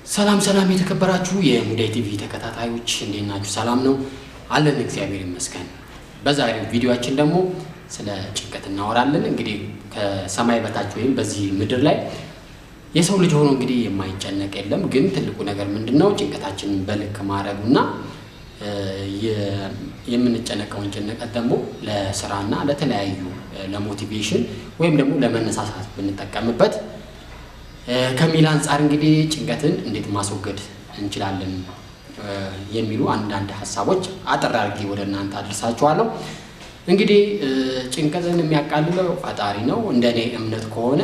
ሰላም ሰላም የተከበራችሁ የሙዳይ ቲቪ ተከታታዮች እንዴት ናችሁ? ሰላም ነው አለን፣ እግዚአብሔር ይመስገን። በዛሬው ቪዲዮአችን ደግሞ ስለ ጭንቀት እናወራለን። እንግዲህ ከሰማይ በታች ወይም በዚህ ምድር ላይ የሰው ልጅ ሆኖ እንግዲህ የማይጨነቅ የለም። ግን ትልቁ ነገር ምንድን ነው? ጭንቀታችንን በልክ ማድረጉና የምንጨነቀውን ጭንቀት ደግሞ ለስራና ለተለያዩ ለሞቲቬሽን ወይም ደግሞ ለመነሳሳት ብንጠቀምበት ከሚል አንጻር እንግዲህ ጭንቀትን እንዴት ማስወገድ እንችላለን የሚሉ አንዳንድ ሀሳቦች አጠር አድርጌ ወደ እናንተ አድርሳችኋለሁ። እንግዲህ ጭንቀትን የሚያቃልለው ፈጣሪ ነው። እንደ እኔ እምነት ከሆነ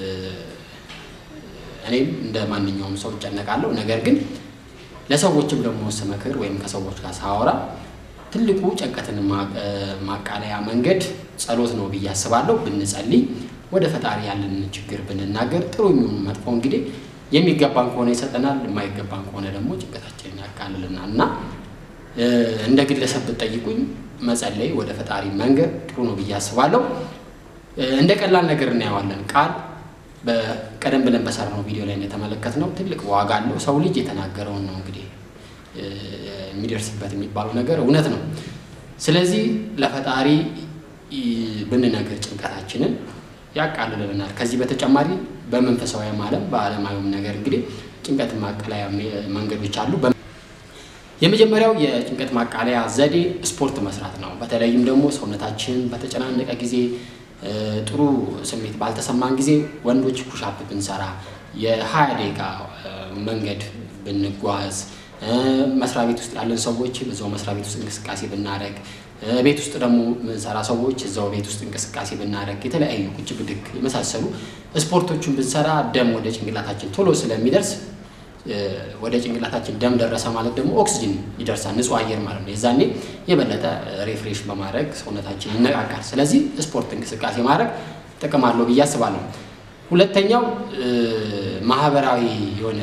እኔም እንደ ማንኛውም ሰው እጨነቃለሁ። ነገር ግን ለሰዎችም ደግሞ ስመክር ወይም ከሰዎች ጋር ሳወራ ትልቁ ጭንቀትን ማቃለያ መንገድ ጸሎት ነው ብዬ አስባለሁ። ብንጸልይ ወደ ፈጣሪ ያለንን ችግር ብንናገር ጥሩ የሚሆን መጥፎ እንግዲህ የሚገባን ከሆነ ይሰጠናል፣ የማይገባን ከሆነ ደግሞ ጭንቀታችንን ያቃልልናል እና እንደ ግለሰብ ብትጠይቁኝ መጸለይ ወደ ፈጣሪ መንገድ ጥሩ ነው ብዬ አስባለሁ። እንደ ቀላል ነገር እናየዋለን። ቃል ቀደም ብለን በሰራነው ቪዲዮ ላይ እንደተመለከትነው ትልቅ ዋጋ አለው። ሰው ልጅ የተናገረውን ነው እንግዲህ የሚደርስበት የሚባለው ነገር እውነት ነው። ስለዚህ ለፈጣሪ ብንነግር ጭንቀታችንን ያቃልልልናል። ከዚህ በተጨማሪ በመንፈሳዊም ዓለም በዓለማዊም ነገር እንግዲህ ጭንቀት ማቃለያ መንገዶች አሉ። የመጀመሪያው የጭንቀት ማቃለያ ዘዴ ስፖርት መስራት ነው። በተለይም ደግሞ ሰውነታችን በተጨናነቀ ጊዜ ጥሩ ስሜት ባልተሰማን ጊዜ ወንዶች ኩሻፕ ብንሰራ፣ የሀያ ደቂቃ መንገድ ብንጓዝ፣ መስሪያ ቤት ውስጥ ያለን ሰዎች በዛው መስሪያ ቤት ውስጥ እንቅስቃሴ ብናደረግ፣ ቤት ውስጥ ደግሞ ምንሰራ ሰዎች እዛው ቤት ውስጥ እንቅስቃሴ ብናደረግ፣ የተለያዩ ቁጭ ብድግ የመሳሰሉ ስፖርቶችን ብንሰራ ደም ወደ ጭንቅላታችን ቶሎ ስለሚደርስ ወደ ጭንቅላታችን ደም ደረሰ ማለት ደግሞ ኦክስጅን ይደርሳል፣ ንጹህ አየር ማለት ነው። የዛኔ የበለጠ ሪፍሬሽ በማድረግ ሰውነታችን ይነቃቃል። ስለዚህ ስፖርት እንቅስቃሴ ማድረግ ጥቅም አለው ብዬ አስባለሁ። ሁለተኛው ማህበራዊ የሆነ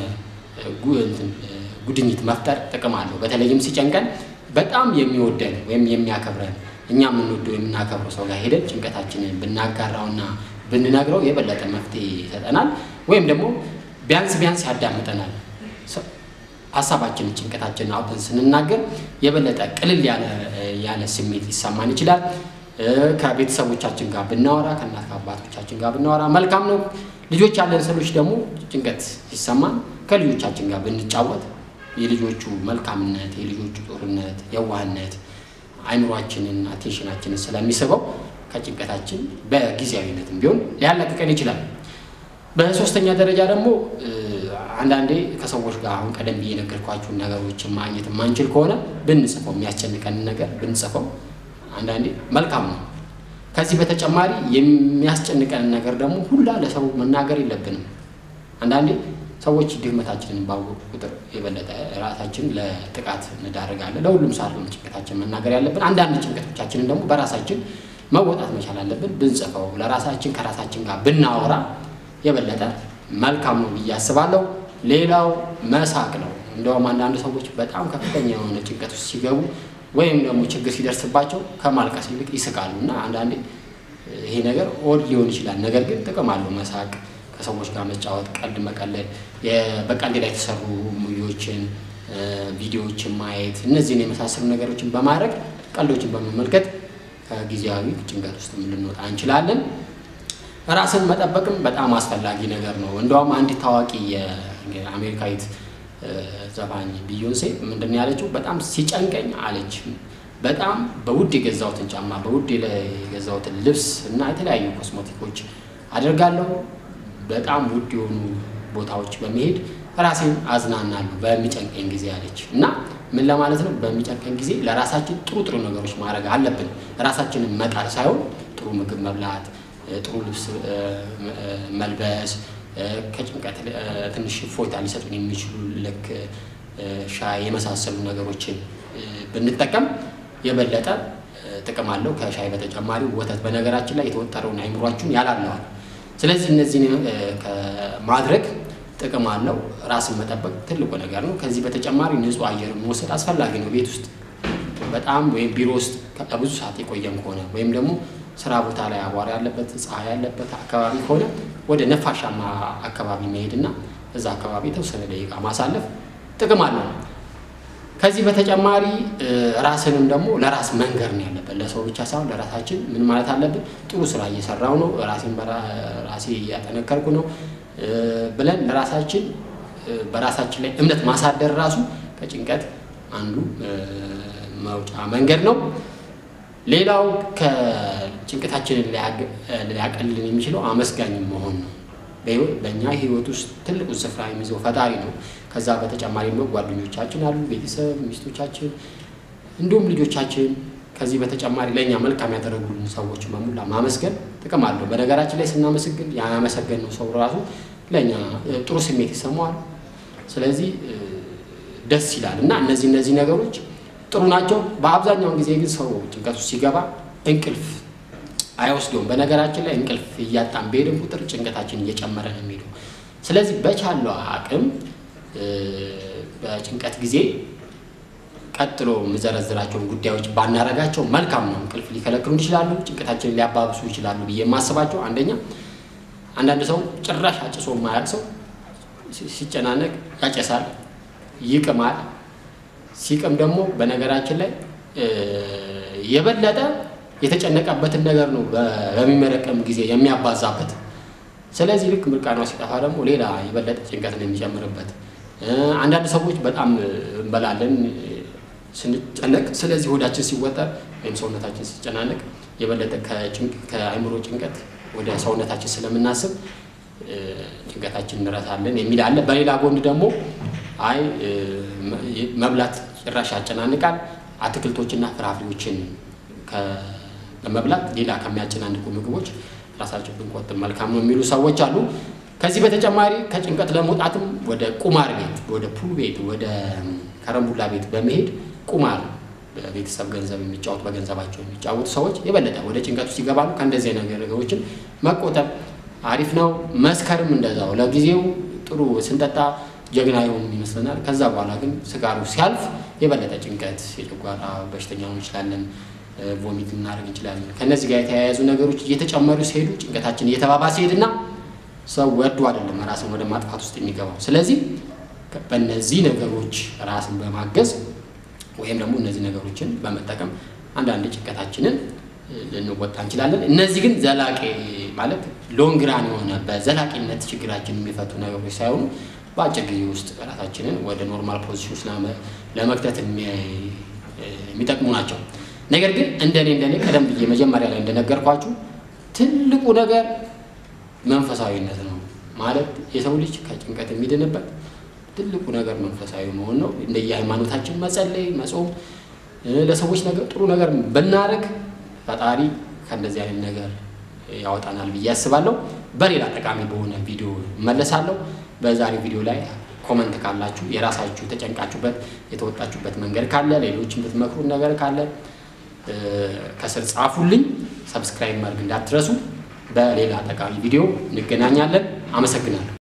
ጉድኝት መፍጠር ጥቅም አለው። በተለይም ሲጨንቀን በጣም የሚወደን ወይም የሚያከብረን እኛ የምንወደው የምናከብረው ሰው ጋር ሄደን ጭንቀታችንን ብናጋራውና ብንነግረው የበለጠ መፍትሄ ይሰጠናል ወይም ደግሞ ቢያንስ ቢያንስ ያዳምጠናል። ሀሳባችንን ጭንቀታችንን አውጥተን ስንናገር የበለጠ ቅልል ያለ ስሜት ሊሰማን ይችላል። ከቤተሰቦቻችን ጋር ብናወራ፣ ከእናት ከአባቶቻችን ጋር ብናወራ መልካም ነው። ልጆች ያለን ሰዎች ደግሞ ጭንቀት ሲሰማን ከልጆቻችን ጋር ብንጫወት የልጆቹ መልካምነት፣ የልጆቹ ጦርነት፣ የዋህነት አይምሯችንን አቴንሽናችንን ስለሚስበው ከጭንቀታችን በጊዜያዊነትም ቢሆን ሊያላቅቀን ይችላል። በሶስተኛ ደረጃ ደግሞ አንዳንዴ ከሰዎች ጋር አሁን ቀደም ብዬ የነገርኳችሁን ነገሮችን ማግኘት የማንችል ከሆነ ብንጽፈው የሚያስጨንቀንን ነገር ብንጽፈው አንዳንዴ መልካም ነው። ከዚህ በተጨማሪ የሚያስጨንቀንን ነገር ደግሞ ሁላ ለሰው መናገር የለብንም። አንዳንዴ ሰዎች ድክመታችንን ባወቁ ቁጥር የበለጠ ራሳችን ለጥቃት እንዳደርጋለን። ለሁሉም ሳልሆን ጭንቀታችን መናገር ያለብን፣ አንዳንድ ጭንቀቶቻችንን ደግሞ በራሳችን መወጣት መቻል አለብን። ብንጽፈው ለራሳችን ከራሳችን ጋር ብናወራ የበለጠ መልካም ነው ብዬ አስባለሁ። ሌላው መሳቅ ነው። እንደውም አንዳንድ ሰዎች በጣም ከፍተኛ የሆነ ጭንቀት ውስጥ ሲገቡ ወይም ደግሞ ችግር ሲደርስባቸው ከማልቀስ ይልቅ ይስቃሉ እና አንዳንዴ ይሄ ነገር ኦድ ሊሆን ይችላል። ነገር ግን ጥቅም አለው መሳቅ፣ ከሰዎች ጋር መጫወት፣ ቀልድ መቀለድ፣ በቀልድ ላይ የተሰሩ ሙቪዎችን፣ ቪዲዮዎችን ማየት፣ እነዚህን የመሳሰሉ ነገሮችን በማድረግ ቀልዶችን በመመልከት ከጊዜያዊ ጭንቀት ውስጥ ልንወጣ እንችላለን። ራስን መጠበቅም በጣም አስፈላጊ ነገር ነው። እንደውም አንዲት ታዋቂ የአሜሪካዊት ዘፋኝ ቢዮንሴ ምንድን ያለችው በጣም ሲጨንቀኝ አለች በጣም በውድ የገዛሁትን ጫማ፣ በውድ የገዛሁትን ልብስ እና የተለያዩ ኮስሞቲኮች አደርጋለሁ። በጣም ውድ የሆኑ ቦታዎች በመሄድ ራሴን አዝናናለሁ በሚጨንቀኝ ጊዜ አለች እና ምን ለማለት ነው? በሚጨንቀኝ ጊዜ ለራሳችን ጥሩ ጥሩ ነገሮች ማድረግ አለብን። ራሳችንን መጣል ሳይሆን ጥሩ ምግብ መብላት ጥሩ ልብስ መልበስ ከጭንቀት ትንሽ እፎይታ ሊሰጡን የሚችሉ ልክ ሻይ የመሳሰሉ ነገሮችን ብንጠቀም የበለጠ ጥቅም አለው። ከሻይ በተጨማሪ ወተት በነገራችን ላይ የተወጠረውን አይምሯችሁን ያላለዋል። ስለዚህ እነዚህን ከማድረግ ጥቅም አለው። ራስን መጠበቅ ትልቁ ነገር ነው። ከዚህ በተጨማሪ ንጹህ አየር መውሰድ አስፈላጊ ነው። ቤት ውስጥ በጣም ወይም ቢሮ ውስጥ ብዙ ሰዓት የቆየን ከሆነ ወይም ደግሞ ስራ ቦታ ላይ አቧራ ያለበት ፀሐይ ያለበት አካባቢ ከሆነ ወደ ነፋሻማ አካባቢ መሄድና እዛ አካባቢ የተወሰነ ደቂቃ ማሳለፍ ጥቅም አለው። ከዚህ በተጨማሪ ራስንም ደግሞ ለራስ መንገር ነው ያለበት። ለሰው ብቻ ሳይሆን ለራሳችን ምን ማለት አለብን? ጥሩ ስራ እየሰራው ነው፣ ራሴን በራሴ እያጠነከርኩ ነው ብለን ለራሳችን በራሳችን ላይ እምነት ማሳደር ራሱ ከጭንቀት አንዱ መውጫ መንገድ ነው። ሌላው ከጭንቀታችንን ሊያቀልልን የሚችለው አመስጋኝ መሆን ነው። በእኛ ህይወት ውስጥ ትልቁን ስፍራ የሚይዘው ፈጣሪ ነው። ከዛ በተጨማሪ ደግሞ ጓደኞቻችን አሉ፣ ቤተሰብ፣ ሚስቶቻችን እንዲሁም ልጆቻችን። ከዚህ በተጨማሪ ለእኛ መልካም ያደረጉልን ሰዎች በሙላ ማመስገን ጥቅም አለው። በነገራችን ላይ ስናመሰግን ያመሰገንነው ሰው ራሱ ለእኛ ጥሩ ስሜት ይሰማዋል። ስለዚህ ደስ ይላል እና እነዚህ እነዚህ ነገሮች ጥሩ ናቸው። በአብዛኛውን ጊዜ ግን ሰው ጭንቀት ውስጥ ሲገባ እንቅልፍ አይወስደውም። በነገራችን ላይ እንቅልፍ እያጣን በሄድን ቁጥር ጭንቀታችን እየጨመረ ነው የሚሄደው። ስለዚህ በቻለው አቅም በጭንቀት ጊዜ ቀጥሎ የምዘረዝራቸውን ጉዳዮች ባናረጋቸው መልካም ነው። እንቅልፍ ሊከለክሉ ይችላሉ፣ ጭንቀታችንን ሊያባብሱ ይችላሉ ብዬ የማስባቸው አንደኛ አንዳንድ ሰው ጭራሽ አጭሶ የማያውቅ ሰው ሲጨናነቅ ያጨሳል፣ ይቅማል። ሲቅም ደግሞ በነገራችን ላይ የበለጠ የተጨነቀበትን ነገር ነው በሚመረቀም ጊዜ የሚያባዛበት። ስለዚህ ልክ ምርቃናው ሲጠፋ ደግሞ ሌላ የበለጠ ጭንቀት ነው የሚጨምርበት። አንዳንድ ሰዎች በጣም እንበላለን ስንጨነቅ። ስለዚህ ሆዳችን ሲወጠር ወይም ሰውነታችን ሲጨናነቅ የበለጠ ከአእምሮ ጭንቀት ወደ ሰውነታችን ስለምናስብ ጭንቀታችን እንረሳለን የሚል አለ። በሌላ ጎን ደግሞ አይ መብላት ጭራሽ ያጨናንቃል፣ አትክልቶችና ፍራፍሬዎችን በመብላት ሌላ ከሚያጨናንቁ ምግቦች ራሳችን ብንቆጥብ መልካም ነው የሚሉ ሰዎች አሉ። ከዚህ በተጨማሪ ከጭንቀት ለመውጣትም ወደ ቁማር ቤት፣ ወደ ፑል ቤት፣ ወደ ከረምቡላ ቤት በመሄድ ቁማር በቤተሰብ ገንዘብ የሚጫወቱ በገንዘባቸው የሚጫወቱ ሰዎች የበለጠ ወደ ጭንቀት ውስጥ ይገባሉ። ከእንደዚህ አይነት ነገሮችን መቆጠብ አሪፍ ነው። መስከርም እንደዛው ለጊዜው ጥሩ ስንጠጣ ጀግና የሆኑ ይመስለናል። ከዛ በኋላ ግን ስጋሩ ሲያልፍ የበለጠ ጭንቀት፣ የጨጓራ በሽተኛ ሆን እንችላለን፣ ቮሚት ልናደርግ እንችላለን። ከእነዚህ ጋር የተያያዙ ነገሮች እየተጨመሩ ሲሄዱ ጭንቀታችን እየተባባሰ ሲሄድና ሰው ወዶ አይደለም ራስን ወደ ማጥፋት ውስጥ የሚገባው። ስለዚህ በእነዚህ ነገሮች ራስን በማገዝ ወይም ደግሞ እነዚህ ነገሮችን በመጠቀም አንዳንድ ጭንቀታችንን ልንወጣ እንችላለን። እነዚህ ግን ዘላቂ ማለት ሎንግራን የሆነ በዘላቂነት ችግራችን የሚፈቱ ነገሮች ሳይሆኑ በአጭር ጊዜ ውስጥ ራሳችንን ወደ ኖርማል ፖዚሽን ውስጥ ለመክተት የሚጠቅሙ ናቸው። ነገር ግን እንደኔ እንደኔ ቀደም ብዬ መጀመሪያ ላይ እንደነገርኳችሁ ትልቁ ነገር መንፈሳዊነት ነው። ማለት የሰው ልጅ ከጭንቀት የሚድንበት ትልቁ ነገር መንፈሳዊ መሆን ነው። እንደየ ሃይማኖታችን መጸለይ፣ መጾም፣ ለሰዎች ነገር ጥሩ ነገር ብናደርግ ፈጣሪ ከእንደዚህ አይነት ነገር ያወጣናል ብዬ አስባለሁ። በሌላ ጠቃሚ በሆነ ቪዲዮ እመለሳለሁ። በዛሬ ቪዲዮ ላይ ኮመንት ካላችሁ የራሳችሁ ተጨንቃችሁበት የተወጣችሁበት መንገድ ካለ ሌሎች የምትመክሩን ነገር ካለ ከስር ጻፉልኝ። ሰብስክራይብ ማድረግ እንዳትረሱ። በሌላ ጠቃሚ ቪዲዮ እንገናኛለን። አመሰግናለሁ።